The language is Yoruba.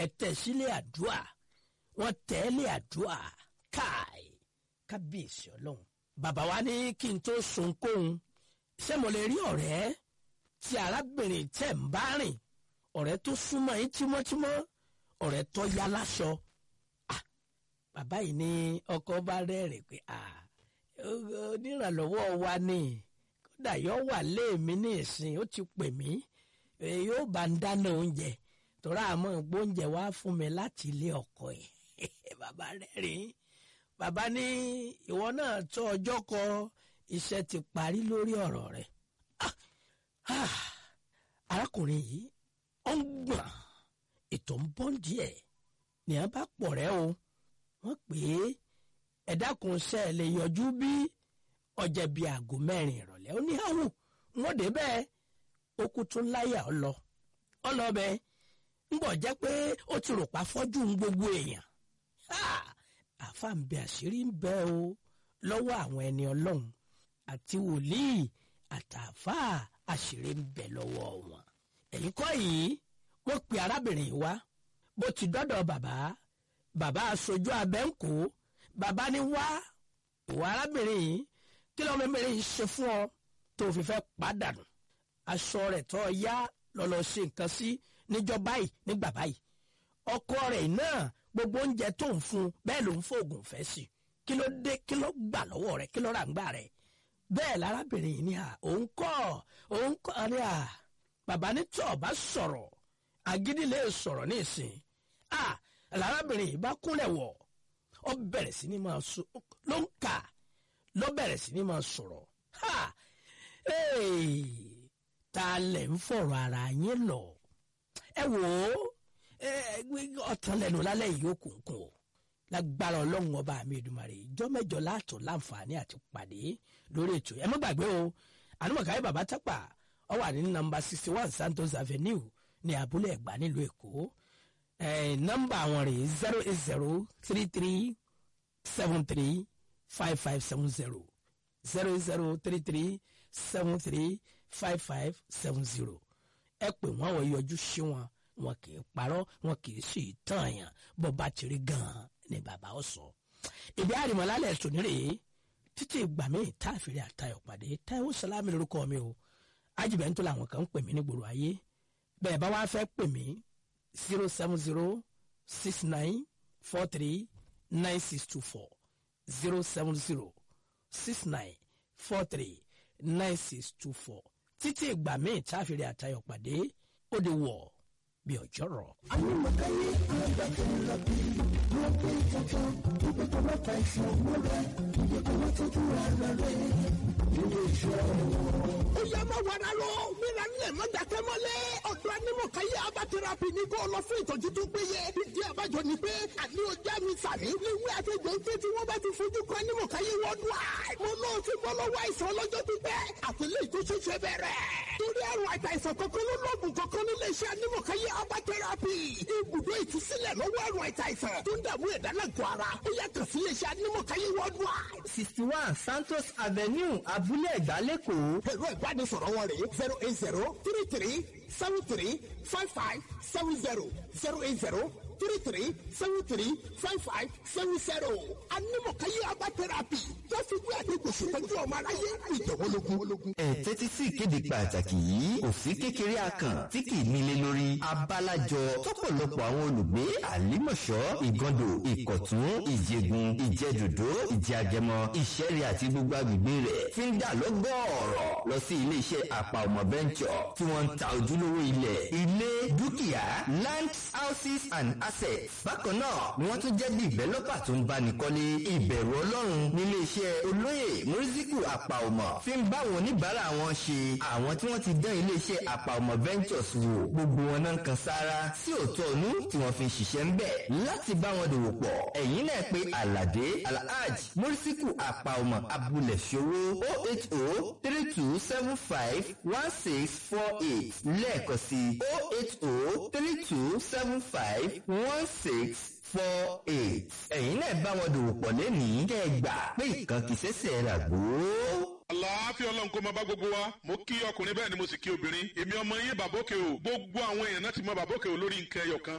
ẹ tẹ̀ sílé àdúrà wọ́n tẹ̀ lé àdúrà káì kábíyèsí ọlọ́run bàbá wa ní kí n tó sunkóhun ṣé mo lè rí ọ̀rẹ́ tí arábìnrin tẹ̀ ń bá rìn ọ̀rẹ́ tó súnmọ́ yín tímọ́tímọ́ ọ̀rẹ́ tó yá láṣọ bàbá yìí ní ọkọ bá rẹ́rìn pé onírànlọ́wọ́ wa ni kódà yóò wà léèmí ní ìsìn ó ti pè mí yóò bá ń dáná oúnjẹ tọ́ra àmọ́ gbóúnjẹ wá fún mi láti ilé ọkọ ẹ̀ bàbá rẹ́rìn bàbá ní ìwọ náà tó ọjọ́ kọ iṣẹ́ ti parí lórí ọ̀rọ̀ rẹ̀ arákùnrin yìí ó ń gbọ̀n ètò ń bọ́ díẹ̀ ní a bá pọ̀ rẹ́ o wọ́n pè é ẹ̀dákun ṣe ẹ̀ lè yọjú bí ọjà bíi aago mẹ́rin ìrọ̀lẹ́ ó ní àwò wọ́n dé bẹ́ẹ̀ ó kú tún láyà ọ lọ ọ lọ bẹ́ẹ̀ ń bọ̀ jẹ́ pé ó ti rò pa fọ́jú ń gbogbo èèyàn àfa ń bẹ àṣírí ń bẹ o lọ́wọ́ àwọn ẹni ọlọ́run àti wòlíì àtàfà àṣírí ń bẹ lọ́wọ́ wọn ẹ̀yìn kọ́ yìí wọ́n pe arábìnrin yìí wá bó ti dọ́dọ̀ bàbá bàbá aṣojú abẹ́ ń kó bàbá ní wá ìwà arábìnrin yìí kí lọ́mọ mẹ́rin yìí ṣe fún ọ tó fi fẹ́ pàdánù aṣọ rẹ̀ tó yá lọ́lọ́ ṣe nǹkan sí níjọ́ báyìí nígbà báyìí ọkọ rẹ̀ náà gbogbo oúnjẹ tó ń fún bẹ́ẹ̀ ló ń fòògùn fẹ́ sí kí ló dé kí ló gbà lọ́wọ́ rẹ̀ kí ló rà ń gbà rẹ̀ bẹ́ẹ̀ lárábìnrin yìí ní à òun kọ́ òun kọ́ ní à bàbá ní tí ọba sọ̀rọ̀ agídí lè sọ̀rọ̀ ní ìsìn à lárábìnrin yìí bá kúnlẹ̀ wọ̀ ọ bẹ̀rẹ̀ sí ni máa sọ ló ń kà ló bẹ̀rẹ̀ sí ni máa sọ̀rọ̀ ha ta lẹ̀ ń fọ̀rọ̀ ara yín lọ ẹ wò ó ọ̀tàn lẹ́nu lálẹ́ yìí ó kùnkùn o lágbára ọlọ́run ọba mi Èdùmàrè ìjọ mẹ́jọ láàtọ̀ láǹfààní àti pàdé lórí ètò ẹ má gbàgbé o ànúmọ̀káyé bàbá tápà ọ wà ní nọ́mbà sixty one Santos Avenue ní abúlé ẹ̀gbá nílùú Èkó nọ́mbà àwọn rèé zero eight zero three three seven three five five seven zero zero eight zero three three seven three five five seven zero ẹ pè wọ́n wọ́n yọjú sí wọn wọn kì í parọ́ wọn kì í sì tàn yàn bó bá ti rí gan-an ni bàbá ó sọ. ìdí àrìmọ́lálẹ̀ tòní rèé títí ìgbà míì tá a fèrè àtayọ̀ pàdé Táíwò Sàlámì lórúkọ mi o ajibẹ́ntò làwọn kan ń pè mí ní gbòòrò ayé bẹ́ẹ̀ bá wàá fẹ́ pè mí zero seven zero six nine four three nine six two four zero seven zero six nine four three nine six two four títí ìgbà míì tá a fèrè àtayọ̀ pàdé ó di wọ̀ bí ọjọ́ rọ̀. Àyùmọ̀káyé àgbàkẹ́lá bí wọ́n pé tuntun ibi tó bá ta ìṣàn múlẹ̀ ibi tó bá tọ́jú ara rẹ̀ nílé iṣẹ́ wọn. ó yẹ má wàrà lọ mìíràn nílẹ̀ má dàkẹ́ mọ́lẹ̀ ọ̀dọ́ anímọ̀káyé abatẹ́rapì ní kó lọ fún ìtọ́jú tó péye ìdí àbájọ ni pé àní ọjà mi sàmì léwu àtẹjọ pé tí wọ́n bá ti fojú kan anímọ̀káyé wọ́n dùn à mo náà ti bọ́ lọ́wọ́ àìsàn ọlọ́jọ́ pípẹ́ àtẹlẹ́ ìtòṣeṣe bẹ̀rẹ̀ torí àrùn àìsàn kankan ló lọ́ọ̀gùn kankan nílé iṣẹ́ anímọ̀káyé abatẹ́rapì ibùdó ìtúsílẹ̀ lọ́wọ́ àrùn àìsàn tó ń dààmú ẹ̀dá lágọ̀ọ́ ara ó yàtọ̀ sí ilé iṣẹ́ anímọ̀káyé wọ́n dùn à. sixty one Santos Avenue Abúlé Ẹ̀gbá lẹ́kọ̀ọ́. ẹ̀rọ ìbánisọ̀rọ̀ wọn rèé zero eight zero three three seven three five five seven zero zero eight zero three three seven three five five seven zero. anímọ̀káyé abá tẹ́rápì tó fi gbé àdéhùn ṣètọ́jú ọmọ aráyé ìjọ̀wọ́lógún. ẹ tẹ́tí sí ìkéde pàtàkì yìí òfin kékeré akàn tí kì í nílé lórí abalajọ tọ́pọ̀lọpọ̀ àwọn olùgbé àlímọ̀ṣọ́ ìgàndò ìkọ̀tún ìjẹ̀gùn ìjẹ̀dòdó ìjẹ̀àjẹmọ ìṣẹ̀rẹ̀ àti gbogbo agbègbè rẹ̀ fi ń dà lọ́gọ́ọ̀rọ̀ lọ sí iléeṣẹ́ àpà ọmọ bẹ́ńkọ̀ tí wọ́n ń ta ojúlówó ilẹ̀ ilé dúkìá land houses and assets bákan náà ni wọ́n tún jẹ́ dìvẹ́lọ́pà tó ń báni kọ́lé ìbẹ̀rù ọlọ́run nílé iṣẹ́ olóyè mùrísíkù àpà ọmọ fi ń bá àwọn oníbàárà wọn ṣe àwọn tí wọ́n ti dán ilé iṣẹ́ àpà ọmọ ventures wò gbogbo wọn náà ń kan sára sí òótọ́ ọ̀nú tí wọ́n fi ń ṣiṣẹ́ ń bẹ̀ láti bá wọn dòwò pọ̀ ẹ̀yin náà pé aládé alhaj mùrísíkù àpà ọmọ abúlé ṣòwò o eight o three two seven five one six four eight lẹ́ẹ̀kan sí o eight o three two seven five one six four eight. ẹ̀yin náà bá wọn dòwò pọ̀ lẹ́nìí kẹ́ ẹ gbà pé ìkan kì í ṣẹ̀ṣẹ̀ rà gbó. àlàáfíà ọlọ́run kó máa bá gbogbo wa mo kí ọkùnrin bẹ́ẹ̀ ni mo sì kí obìnrin èmi ọmọ yín bàbókè o gbogbo àwọn èèyàn náà ti mọ bàbókè o lórí nǹkan ẹyọ kan